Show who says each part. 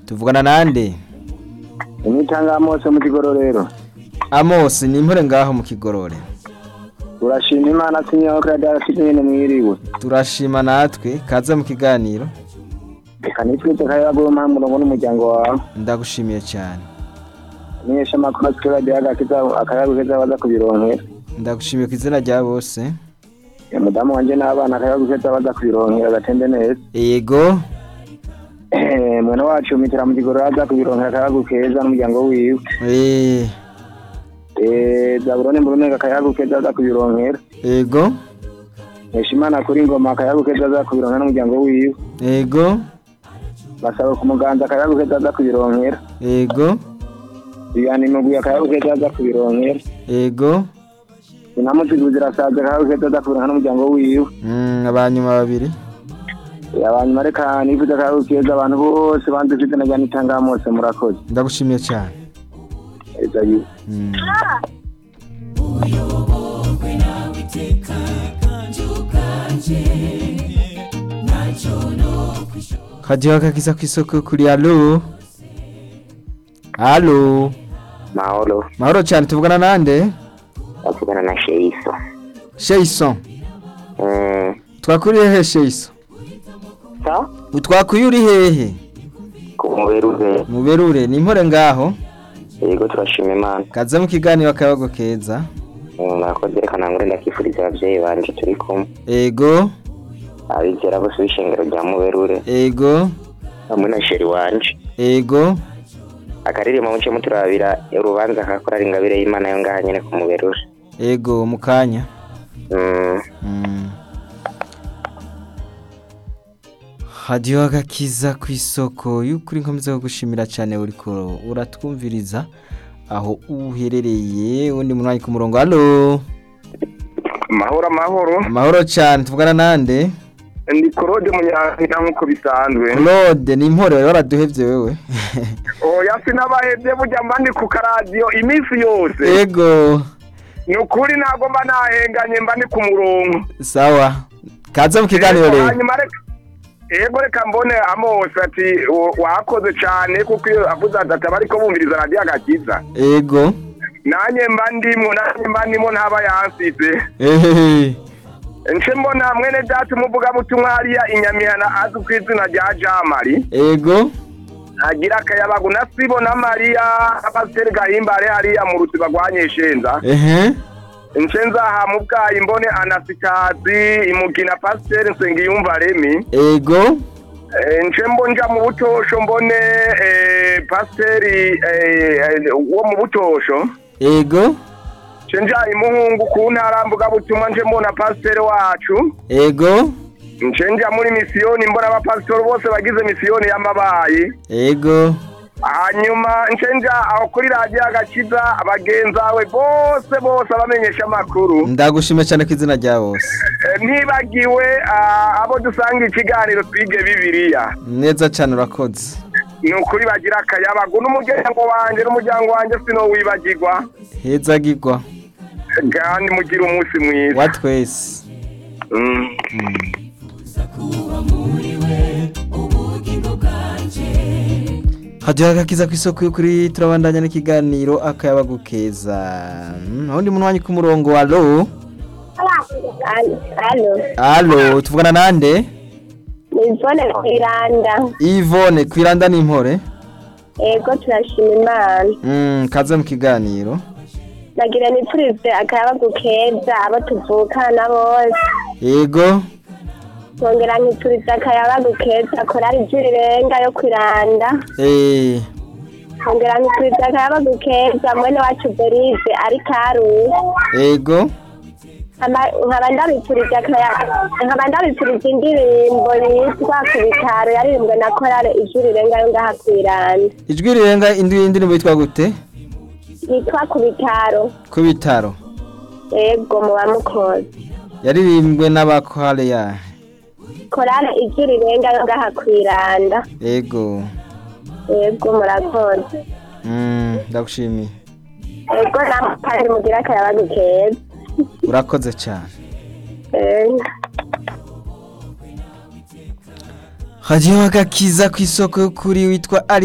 Speaker 1: tuvugana nande
Speaker 2: imitanga mose mu kigororero
Speaker 1: Amos ni impore ngaho mu kigorore
Speaker 2: urashima imana sinyaho kradara nyene mwiriwe
Speaker 1: turashima natwe kaza mu kiganiro
Speaker 2: reka nitwite kayabaguye umurongo n'umuryango wawe
Speaker 1: ndagushimiye cyane
Speaker 2: menyesha amakuru atwe radiyo agakiza akayabagu keza baza kubironkera
Speaker 1: ndagushimiye ku izina rya bose
Speaker 2: umudamu wanje n'abana akayabagu keza baza kubironkera gatembe neza
Speaker 1: yego
Speaker 2: mwene wacu mitira mu kigororero aza kubironkera akayabagu keza n'umuryango wiwe
Speaker 1: eh,
Speaker 2: Eh, zaburone murunega akayabagu keza aza kubironkera
Speaker 1: yego
Speaker 2: mesha imana kuri ngoma akayabagu keza aza kubironkera n'umuryango wiwe
Speaker 1: yego
Speaker 2: basaba ku muganza akayabagu keza aza kubironkera
Speaker 1: yego
Speaker 2: biyana imugwi akayabagu keza aza kubironkera
Speaker 1: yego
Speaker 2: inamutiguzi zirasaza akayabagu keza aza kubironkera n'umuryango wiwe
Speaker 1: mm, abanyuma babiri
Speaker 2: abanyuma reka nifuza akayabagu keza abantu bose banze ufite na jyana itanga mose murakoze
Speaker 1: ndagushimiye cyane
Speaker 2: eza yiwe
Speaker 1: mm. kajiwa kakiza ku isoko kuri alo alo
Speaker 3: mahoro
Speaker 1: mahoro cyane tuvugana nande
Speaker 3: bavugana na sheiso
Speaker 1: sheison
Speaker 3: Mm,
Speaker 1: twakuriye he sheison
Speaker 3: sa
Speaker 1: utwakuye uri hehe
Speaker 3: ku muberuze
Speaker 1: muberure ni impore ngaho
Speaker 3: yego turashima imana
Speaker 1: kaza mu kiganiro akabago keza
Speaker 3: Mm, murakoze reka nangure ndakifuriza abavyeyi banje turi kumwe
Speaker 1: ego
Speaker 3: abizera bose b'ishengero rya muberure
Speaker 1: ego
Speaker 3: hamwe na sheri wanje
Speaker 1: ego
Speaker 3: akaririmbo muce muturabira urubanza kakora ari ingabire y'imana yo ngaha nyene ku muberure
Speaker 1: ego mu kanya
Speaker 3: Mm,
Speaker 1: Mm. hadiyo agakiza ku isoko y'ukuri nkomeza kugushimira cyane uriko uratwumviriza aho uherereye undi munwanyi ku murongo halo
Speaker 2: amahoro amahoro
Speaker 1: amahoro cyane tuvugana nande
Speaker 2: ndi korode munyankina nk'uko bisanzwe
Speaker 1: claude ni impore wari waraduhevye wewe
Speaker 2: oya sinabahebye burya mba ndi ku karadiyo iminsi yose
Speaker 1: ego
Speaker 2: ni ukuri ntabwo mba nahenganye mba ndi ku murongo
Speaker 1: sawa kaza mu kiganiro rero
Speaker 2: hanyuma reka yego reka mbone amose ati "O- wakoze cyane kuko iyo avuze ati ataba ariko bumviriza radiyo agakiza
Speaker 1: ego
Speaker 2: nanjye mba ndimo nanjye mba ndimo ntaba yansize
Speaker 1: ehehe
Speaker 2: nce mbona mwene data umuvugabutumwa hariya inyamihana azwi ku izina rya jamari
Speaker 1: ego
Speaker 2: agira akayabagu na sibo na mariya na pasiteri gahimbare hariya mu ruziba rwa nyeshenza
Speaker 1: ehe
Speaker 2: nce nzaha mu bwayi mbone anasitazi imugina pasiteri nsengiyumva remi
Speaker 1: ego
Speaker 2: Eh, nce mbo nja mu butosho mbone eh, pasiteri eh, eh, wo mu butosho
Speaker 1: ego
Speaker 2: nce nja imuhungu ku ntara mvugabutumwa nce mbona pasiteri wacu
Speaker 1: ego
Speaker 2: nce nja muri misiyoni mbona abapasitori bose bagize misiyoni y'amabayi
Speaker 1: ego
Speaker 2: hanyuma nce nja aho kuri radiyo agakiza abagenzawe bose bose abamenyesha amakuru
Speaker 1: ndagushimiye cyane ku izina rya bose
Speaker 2: Eh, ntibagiwe ah, abo dusanga ikiganiro twige bibiliya
Speaker 1: neza cyane urakoze
Speaker 2: ni ukuri bagira akayabagu n'umuryango wanjye n'umuryango wanjye sinowibagirwa
Speaker 1: hezagirwa
Speaker 2: kandi mugire umunsi mwiza
Speaker 1: wa twese
Speaker 2: Mm.
Speaker 1: hadiyo agakiza ku isoko y'ukuri turabandanya n'ikiganiro akayabagu keza Mm, aho ndi munwanyi ku murongo wa alo
Speaker 4: Alo,
Speaker 1: alo tuvugana nande
Speaker 4: nivone kwiranda.
Speaker 1: ivone kwiranda n'impore
Speaker 4: Ego turashima Imana.
Speaker 1: Mm, kaze mu kiganiro
Speaker 4: Nagira nipfurize akayabagu keza abo tuvukana bose.
Speaker 1: ego
Speaker 4: Nkongera nkipfurize akayabagu keza korari ry'irenga yo kwiranda.
Speaker 1: eh,
Speaker 4: Nkongera nkipfurize akayabagu keza mwene wacu Berize ari Karusi.
Speaker 1: ego
Speaker 4: Ama- nkaba ndabipfurije akaya- nkaba ndabipfurije indirimbo yitwa ku bitaro yaririmbwe na korale ijwi rirenga yo ngaha kwiranda.
Speaker 1: ijwi rirenga indi indirimbo yitwa gute
Speaker 4: Yitwa ku bitaro.
Speaker 1: ku bitaro
Speaker 4: Ego muba mukoze.
Speaker 1: yaririmbwe n'abakware ya
Speaker 4: korale ijwi rirenga yo ngaha kwiranda
Speaker 1: ego
Speaker 4: yego murakoze
Speaker 1: Mm, ndagushimiye
Speaker 4: yego namwe kandi mugira akayabagu keza
Speaker 1: urakoze cyane
Speaker 4: Yego.
Speaker 1: hariho agakiza ku isoko y'ukuri witwa ari